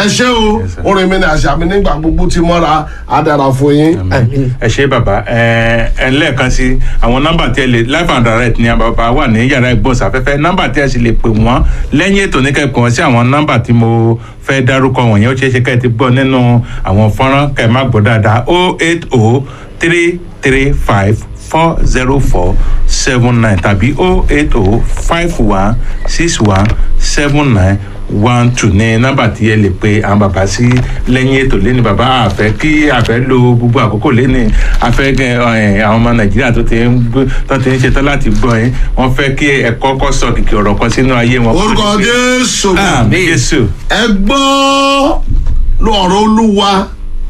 ẹ ṣé o orin mi ni àṣà mi nígbà gbogbo ti mọ́ra á dára fún yín. ẹ ṣe bàbá ẹ ẹ lẹ́ẹ̀kan sí àwọn nọ́mbà tí ẹ lè live and direct ni bàbá wà ní yàrá ìgbóhùnsáfẹ́fẹ́ nọ́mbà tí ẹ sì lè pè wọ́n lẹ́yìn ètò oníkẹ́kọ̀ọ́ sí àwọn nọ́mbà tí mo fẹ́ dárúkọ wọ̀nyẹn ó ṣeé ṣe ká ẹ ti gbọ́ nínú àwọn fọ́nrán kẹ́ ẹ má gbọ́ dáadáa o eight o three three five four zero four seven nine tàbí o eight o five one six one seven nine one two ní nọ́mbà tí ẹ lè pe àwọn bàbá sí lẹ́yìn ètò lẹ́ni bàbá àfẹ́ kí àfẹ́ lo gbogbo àkókò lẹ́ni àfẹ́ gẹ ẹ, àwọn ọmọ nàìjíríà tó ti ń gbé tó ti ń ṣetán láti gbọ́ yín wọ́n fẹ́ kí ẹ kọ́kọ́ sọ kìkì ọ̀rọ̀ kan sínú ayé wọn. orúkọ jésù àmín jésù ẹ gbọ́ lọ́rọ̀ olúwa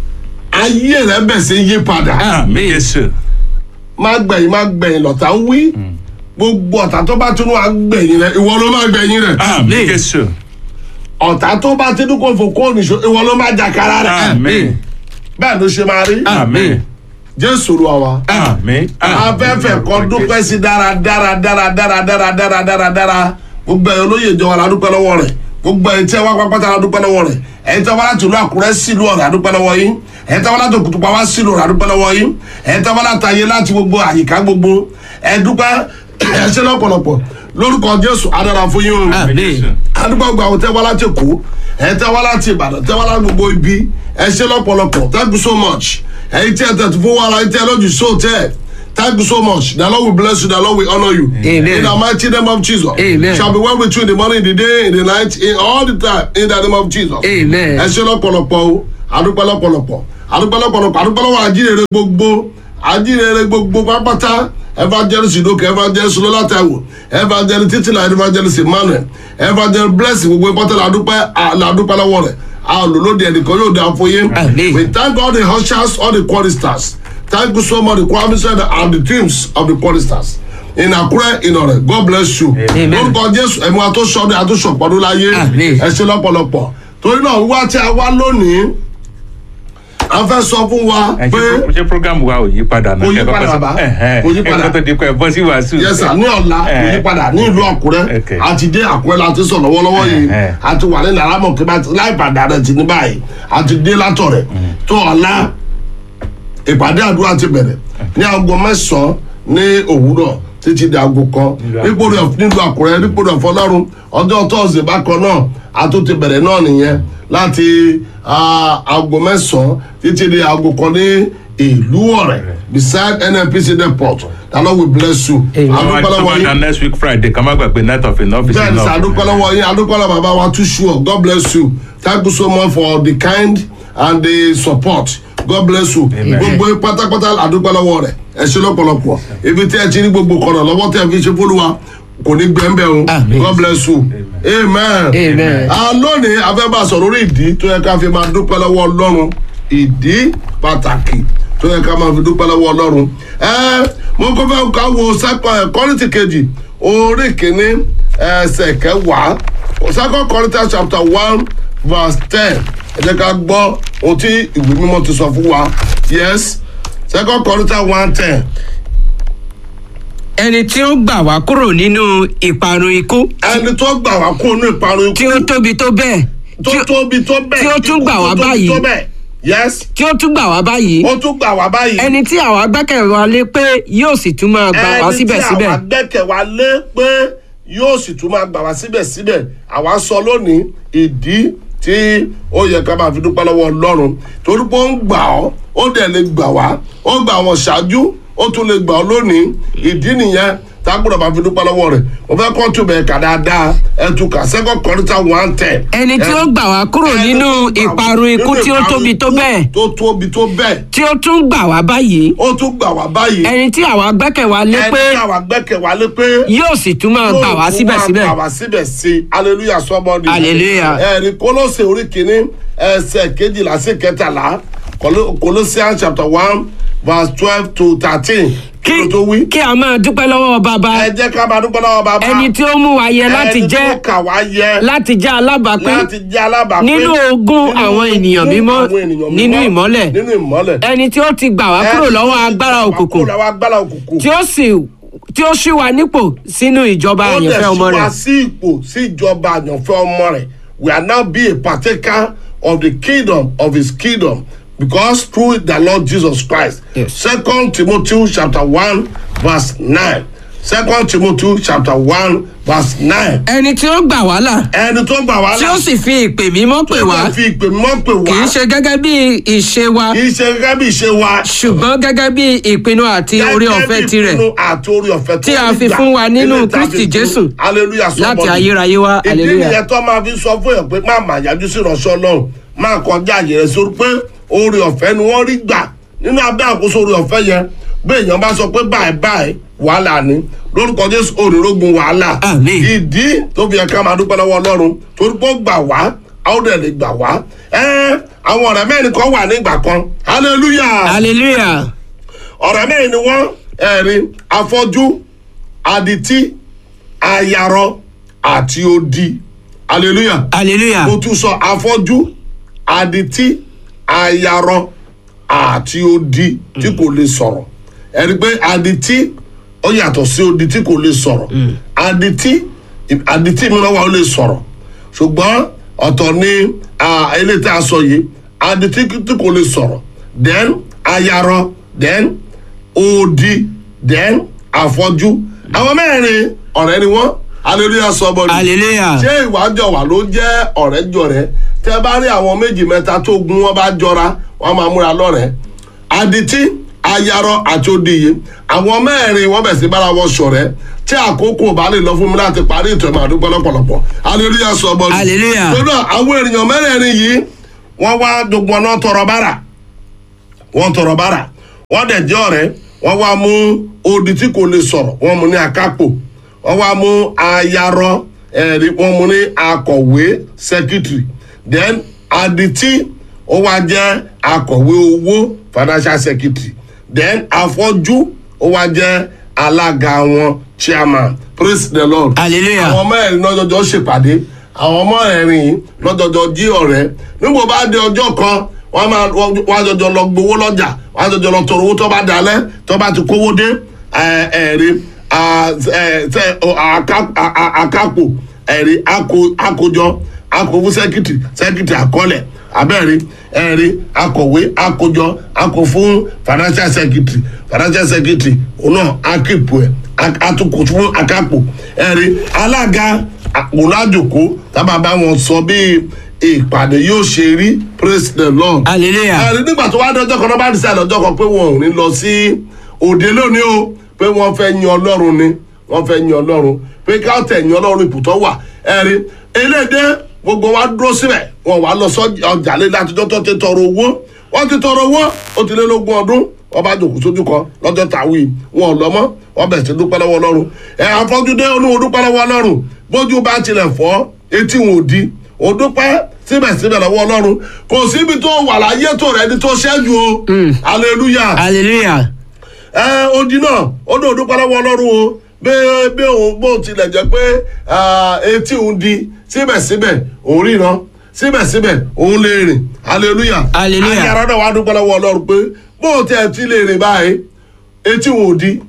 ayé rẹ bẹ̀ sí yí padà àmín jésù má gbẹ̀yìn má gbẹ̀yìn lọ́tà ń wí gbogbo ọ̀tá tó bá tún wá gbẹ̀yìn rẹ ìwọ ló má gbẹ̀yìn rẹ àmín jésù ọ̀tá tó bá ti dúkọ̀ fò kó nìṣó ìwọ ló má jàkárà rẹ àmín bẹ́ẹ̀ ló ṣe máa rí àmín jésù lu àwa àmín afẹ́fẹ́ kan dúpẹ́ sí dára dára dára dára dára dára dára dára gbogbo ẹ̀yọ́ olóyè ìjọba la dúpẹ́ lọ́wọ́ rẹ̀ gbogbo ẹ̀yìn tí ẹ wá pápátá la dúpẹ́ lọ́wọ́ rẹ̀ ẹ̀yìn tí wọ́n láti ìlú àkúrẹ́ sílùú ọ̀rẹ́ àdúpẹ́ lọ́wọ́ yín ẹ̀yìn tí wọ́n láti òkùtùpá wá sílùú ọ̀rẹ́ àdúpẹ́ lọ́wọ́ yín ẹ̀yìn tí wọ́n láti ayé láti gbogbo àyíká gbogbo ẹ̀ dúpẹ́ ẹ̀ ṣe lọ́pọ̀lọpọ̀ lórúkọ jésù adára fún yín o àmín adúgbò gba àwọn tẹ́wọ́ láti èkó ẹ̀ tẹ́wọ́ láti ìbàdàn tẹ́wọ́ láti gbogbo ibi ẹ ṣe lọ́pọ̀lọpọ̀ thank you so much ẹ̀yin tí ẹ tẹ̀ tó fún wa ẹ̀yin tí ẹ lọ́jù so tẹ́ thank you so much the lord will bless you the lord will honour you Amen. in the mighty name of jesus Amen. shall be well with you in the morning in the day in the night in all the time in the name of jesus Amen. ẹ ṣe lọ́pọ̀lọpọ̀ o adúpẹ́ lọ́pọ̀lọpọ̀ adúpẹ́ lọ́pọ̀lọpọ̀ adúpẹ́ lọ́wọ́ àjíǹrere gbogbo àjíǹrere gbogbo pápátá evangelist idoke evangelist lọ́látàwọ̀ evangelist títìlá evangelist emmanuel evangelist blessing gbogbo ìpọ́tẹ́ làdúpẹ́ làdúpẹ́ lọ́wọ́ rẹ̀ àlòlódì ẹnìkan yóò dá fún yín Amen. we thank all the ushers all the choristers thank you so much the choir minister and the teams of the choristers in akure inore god bless you Amen. lórúkọ jésù ẹ̀mú àtúnṣọdún àtúnṣọpọ̀dún láyé Amen. ẹ ṣe lọ́pọ̀lọpọ̀ torí náà wíwá tí a wá lónìí a fẹ́ sọ fún wa ẹ pé ṣe ṣe program wa ò yí padà náà Kò yí kẹ́ padà, kọ́kọ́ sọ- bàbá. ẹ̀hẹ́n, Kò yí padà. ẹ kọ́ tó di pé ẹ bọ́ sí wàásù. yẹsà ní ọ̀la kò yí Eh. padà ní ìlú àkúrẹ́ Okay. àti dé àkúrẹ́ la ti sọ lọ́wọ́lọ́wọ́ yìí Eh, eh. àti wà ní nàrámọ̀ kí bá ti láì padà rẹ̀ ti ní báyìí àti dé látọ̀ rẹ̀ tó ọ̀la ìpàdé àdúrà ti bẹ̀rẹ̀ ní aago mẹ́sàn-án ní òwúrọ̀ títí di aago kan nípò rẹ̀ nílùú àkúrẹ́ nípò rẹ̀ fọlọ́run ọjọ́ tọ́sídẹ̀ẹ́ bákan náà àtúntì bẹ̀rẹ̀ náà nìyẹn láti ah, aago mẹ́sàn-án títí di aago kan ní ìlú ọ̀rẹ́ beside nnpc depot the lord will bless you. Amen. àwọn Adúpẹ́ lọ́wọ́ àti yín sọ́mọ́dà next week friday kan má gbàgbé night of enough is bẹ́ẹ̀ni enough. sir adúpẹ́lọ́wọ́ yín adúpẹ́lọ́ bàbá wa too sure god bless you thank you so much for the kind and the support god bless you Amen. gbogbo yín pátápátá adúpẹ́lọ́wọ́ rẹ̀ ẹ ṣe lọ́pọ̀lọpọ̀ ibi tí ẹ ti ní gbogbo kọ̀nà lọ́wọ́ tí ẹ fi ṣe fúlùwà kò ní gbẹ̀ǹbẹ̀ o Amen. god bless you amen. Amen. a lónìí a fẹ́ bá a sọ̀rọ̀ lórí ìdí tó yẹ ká fi máa dúpẹ́ lọ́wọ́ ọlọ́run ìdí pàtàkì tó yẹ ká máa fi dúpẹ́ lọ́wọ́ ọlọ́run. ẹ mo kọ́ fẹ́ ká wo sẹ́kọ̀ kọ́rìntì kejì orí kìíní ẹsẹ̀ kẹwàá second Corinthians chapter one verse ten ẹ jẹ́ ká gbọ́ ohun tí ìwé mímọ́ ti sọ fún wa yes second Corinthians one ten ẹni tí ó gbà wá kúrò nínú ìparun ikú ẹni tó gbà wá kó inú ìparun ikú tí ó tóbi tó bẹ́ẹ̀ tó tí ó- tóbi tó bẹ́ẹ̀ tí ó tún ikú gbà wá tó tóbi báyìí. tó bẹ́ẹ̀ yes tí ó tún gbà wá báyìí ó tún gbà wá báyìí. ẹni tí àwa gbẹ́kẹ̀ wa lé pé yóò sì tún máa gbà wá ẹni tí síbẹ̀síbẹ̀ àwa gbẹ́kẹ̀ wá lé pé yóò sì tún máa gbà wá síbẹ̀síbẹ̀ àwa sọ lónìí ìdí tí ó yẹ ká máa fi dúpẹ́ lọ́wọ́ ọlọ́run torí pé ó ń gbà ọ́ ó dẹ̀ lè gbà wá ó gbà wọ́n ṣáájú ó tún lè gbà ọ́ lónìí ìdí nìyẹn tá a gbọ́dọ̀ máa fi dúpẹ́ lọ́wọ́ rẹ̀ mo fẹ́ kọ́ tún bẹ̀ ká dáadáa ẹ tún kà second Corinthians one ten. ẹni tí ó gbà wá kúrò nínú ìparun ikú tí ó tóbi tó bẹ́ẹ̀ tó tóbi tó bẹ́ẹ̀ tí ó tún gbà wá báyìí ó tún gbà wá báyìí ẹni tí àwa gbẹ́kẹ̀ wa lé pé ẹni tí àwa gbẹ́kẹ̀ wá lé pé yóò sì tún máa gbà wá síbẹ̀síbẹ̀ gbà wá síbẹ̀ sí hallelujah sọ́mọ́ni. Hallelujah. ẹ̀rí kólósè orí kìíní ẹsẹ̀ kejìlá sí kẹtàlá Colo- Colossians chapter one verse twelve to thirteen. kí ló tó wí. kí a máa dúpẹ́ lọ́wọ́ bàbá ẹ jẹ́ ká máa dúpẹ́ lọ́wọ́ bàbá. ẹni tí ó mú wa yẹ láti ẹni jẹ́ tó kà wá yẹ láti jẹ́ alábàápín láti jẹ́ alábàápín. nínú ogún nínú àwọn ogún ènìyàn mímọ́ àwọn ènìyàn nínú mímọ́, ìmọ́lẹ̀ nínú ìmọ́lẹ̀. ẹni tí ó ti gbà wá kúrò Ẹni lọ́wọ́ tó ti agbára gbà wá òkùnkùn kúrò lọ́wọ́ agbára òkùnkùn. tí ó sì tí ó ṣí wa nípò sínú ìjọba àyànfẹ́ ọmọ ó dẹ̀ rẹ̀ ṣí wa sí ipò sí ìjọba àyànfẹ́ ọmọ rẹ̀ we are now be a partaker of the kingdom of his kingdom because through the lord jesus christ Yes. second timothy chapter one verse nine second timothy chapter one verse nine ẹni tí ó gbà wá là ẹni tó gbà wá tí ó sì fi ìpè mímọ́ pè wá fi ìpè mọ́ pè kì í wá ṣe gẹ́gẹ́ bí ìṣe wa kì í ṣe gẹ́gẹ́ bí ìṣe wa ṣùgbọ́n gẹ́gẹ́ bí ìpinnu àti orí Gẹ́gẹ́ ọ̀fẹ́ bí tirẹ̀ ìpinnu àti orí ọ̀fẹ́ tí a fi fún wa nínú Kristi Jésù láti ayérayé wá ìdí hallelujah. nìyẹn tó máa fi sọ fún yẹn pé má má yájú sí ìránṣẹ́ ọlọ́run máa kọjá àyè rẹ̀ sórí pé orí ọ̀fẹ́ ni wọ́n rí gbà nínú abẹ́ àkóso orí ọ̀fẹ́ yẹn bí èèyàn bá sọ pé báyìí báyìí wàhálà ni lórúkọ jésù òrìrógun wàhálà Àmín. ìdí tó fi yẹ ká máa dúpẹ́ lọ́wọ́ ọlọ́run torí pé ó gbà wá a ó dẹ̀ lè gbà wá ẹ́ àwọn ọ̀rẹ́ mẹ́rin kan wà nígbà kan hallelujah hallelujah ọ̀rẹ́ mẹ́rin ni wọ́n ẹ̀rí afọ́jú adití ayarọ àti odi hallelujah hallelujah mo tún sọ afọ́jú adití ayarọ àti odi tí kò lè sọ̀rọ̀ ẹ̀rí pé adití ó yàtọ̀ sí odi tí kò lè sọ̀rọ̀ adití adití mìíràn wà ó lè sọ̀rọ̀ ṣùgbọ́n ọ̀tọ̀ ni ah, eléyìí tí a sọ yìí adití tí kò lè sọ̀rọ̀ then ayarọ then odi then afọ́jú àwọn mẹ́rin ọ̀rẹ́ ni wọ́n hallelujah sọ́bọ̀dì hallelujah ṣé ìwájọ wà ló jẹ́ ọ̀rẹ́ jọ̀rẹ́ tẹ́ bá rí àwọn méjì mẹ́ta tó gun wọn bá jọra wọn máa múra lọ́rẹ̀ẹ́ adití ayarọ àti odiye àwọn mẹ́rin wọ́n bẹ̀ sí bára wọn ṣọ̀rẹ́ tí àkókò bá lè lọ fún mi láti parí ìtọ́ ìmọ̀ àdúgbò lọ́pọ̀lọpọ̀ hallelujah sọ bọ́ọ̀lù Hallelujah. tó náà àwọn ènìyàn mẹ́rẹ̀ẹ̀rin yìí wọ́n wá gbogbo ọ̀nà tọrọ bára wọ́n tọrọ bára wọ́n dẹ̀ jẹ́ ọ̀rẹ́ wọ́n wá mú odi tí kò lè sọ̀rọ̀ wọ́n mú ní akápò wọ́n wá mú ayarọ ẹ̀rí wọ́n mú ní akọ̀wé secretary then adití ó wá jẹ́ akọ̀wé owó financial secretary then afọ́jú ó wá jẹ́ alága wọn chairman praise the lord hallelujah àwọn ọmọ ẹ̀rín lọ́jọ́jọ́ ṣèpàdé àwọn ọmọ ẹ̀rín yìí lọ́jọ́jọ́ jí ọ̀rẹ́ nígbà bá dé ọjọ́ kan wọ́n máa wọ́n á jọjọ lọ gbowó lọ́jà wọ́n á jọjọ lọ tọrọ owó tó bá dalẹ̀ tó bá ti kówó dé ẹ̀, ẹ̀rí à, ẹ̀, tẹ- ọ, àká- à- à- àkápò ẹ̀rí àkó- àkójọ akọ̀wé sẹ́kìtì sẹ́kìtì àkọọ́lẹ̀ abẹ́rẹ́ ẹ̀rí akọ̀wé akójọ akọ fún financial secretary financial secretary òun náà akípo ẹ̀ atukọ̀ fún akápò ẹ̀rí alága àpòlájòkó tábà bá wọn sọ bí ìpàdé yóò ṣe rí praise the lord hallelujah ẹ̀rí nígbà tó wá dọjọ́ kan náà bá dísà lọ́jọ́ kan pé wọn ò ní lọ sí òde lónìí o pé wọ́n fẹ́ yin ọlọ́run ni wọ́n fẹ́ yin ọlọ́run pé ká tẹ̀ yin ọlọ́run ipò wà ẹ̀rí eléde gbogbo wa dúró síbẹ̀ wọn wà lọ sọ́jà lé látijọ́ tó ti tọrọ owó wọ́n ti tọrọ owó ó ti lé lógún ọdún wọ́n bá jòkó sójú kan lọ́jọ́ tàwí wọn ò lọ́mọ́ wọ́n bẹ̀rẹ̀ sí dúpẹ́ lọ́wọ́ ọlọ́run ẹ̀ àfọ́júdé olúwo dúpẹ́ lọ́wọ́ ọlọ́run bójú bá tilẹ̀ fọ́ etí wọn ò di ò dúpẹ́ síbẹ̀síbẹ̀ lọ́wọ́ ọlọ́run kò síbi tó wà láyé tó rẹ̀ ní tó ṣẹ́jú o hallelujah hallelujah ẹ odi náà ó ní òdúpẹ́ lọ́wọ́ ọlọ́run o bí bí òun bó tilẹ̀ jẹ́ pé ah, etí òun di síbẹ̀síbẹ̀ òun ríran síbẹ̀síbẹ̀ òun lè rìn hallelujah Hallelujah. ayára náà wàá dúpẹ́ lọ́wọ́ ọlọ́run pé bó tiẹ̀ ti lè rìn báyìí etí òun ò di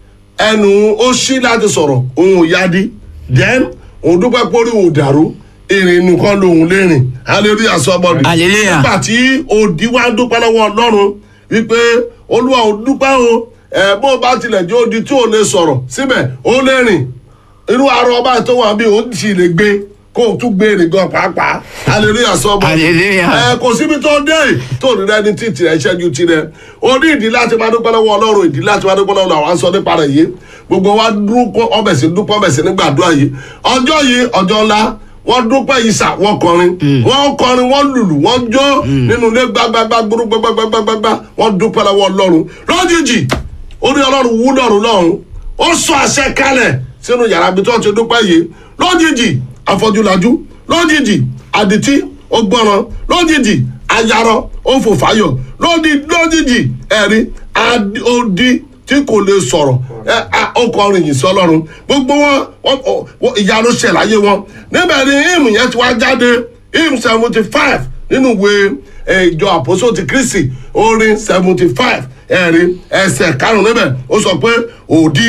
ẹnu ó ṣí láti sọ̀rọ̀ òun ò yá di then òun dúpẹ́ pé orí òun ò dàrú ìrìn nìkan lòun lè rìn hallelujah sọ́bọ̀dì Hallelujah. nígbà tí òdi wá dúpẹ́ lọ́wọ́ ọlọ́run wípé olúwa ò dúpẹ́ o ẹ̀ bó bá tilẹ̀ jẹ́ odi tí ò lè sọ̀rọ̀ síbẹ̀ ó lè rìn irú arọ ọba tó wà bí òun sì lè gbé kó o tún gbé rìn gan pàápàá hallelujah sọ́bọ̀dì Hallelujah. ẹ kò síbi tó dé tó ní rẹni tí tirẹ̀ ṣẹ́jú tirẹ̀ o ní ìdí láti máa dúpẹ́ lọ́wọ́ ọlọ́run ìdí láti máa dúpẹ́ lọ́wọ́ àwọn aṣọ nípa rẹ̀ yìí gbogbo wa dúpọ́ ọbẹ̀ sí dúpọ́ ọbẹ̀ sí nígbàdúrà yìí ọjọ́ yìí ọjọ́ ńlá wọ́n dúpẹ́ yìí sà wọ́n kọrin wọ́n kọrin wọ́n lùlù wọ́n jó nínú ilé gbágbágbá gbúrú gbágbágbágbá wọ́n dúpẹ́ lọ́wọ́ ọlọ́run lójijì orí ọlọ́run wú lọ́run lọ́run ó sọ àṣẹ kalẹ̀ sínú yàrá ibi tí wọ́n ti dúpẹ́ yìí lójijì afọ́júlajú lójijì àdìtí ó gbọ́ràn lójijì ayarọ ó fò fáyọ̀ lódi- lójijì ẹ̀rí adi- odi tí kò lè sọ̀rọ̀ ẹ a- ó kọrin yìí sọlọ́run gbogbo wọn wọn- ọ- wọn- ìyanu ṣẹ̀ láyé wọn níbẹ̀ ni hymn yẹn ti wá jáde hymn seventy five nínú ìwé ẹ, ìjọ àpòsó ti kristi orin seventy five ẹ̀rí ẹsẹ̀ karùn-ún níbẹ̀ ó sọ pé òdi